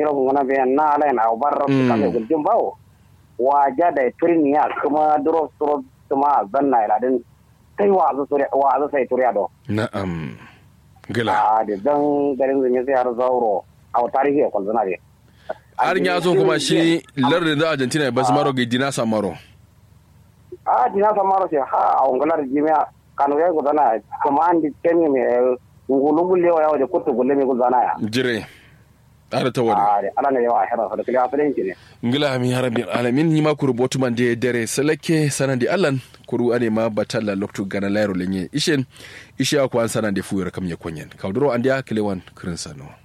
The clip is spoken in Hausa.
yiro ngona be na ala na barra Mm. ka me guljin bawo waja da turniya kuma drop drop kuma zanna ila din sai wa zu sure wa zu sai turiya do na'am gila a da dan garin zunye sai har zauro a tarihi ya kwalzana ne har ya zo kuma shi lardin da argentina ba su maro ga dina samaro a dina samaro sai ha a ungular jimiya kanu ya gudana kuma an di temi me ngulu gulle wa yawa da kutu gulle me gudana ya jire har ta wani a da ala ne yawa a hira sa da kiliya asalin ne ngila mi harabin alamin ni ma kuru botu man de dere seleke sanan di allan kuru ane ma batalla loktu gana layro lenye ishen ishe akwan sanan de fuyar kam ye konyen kawdro andia kilewan kirin sano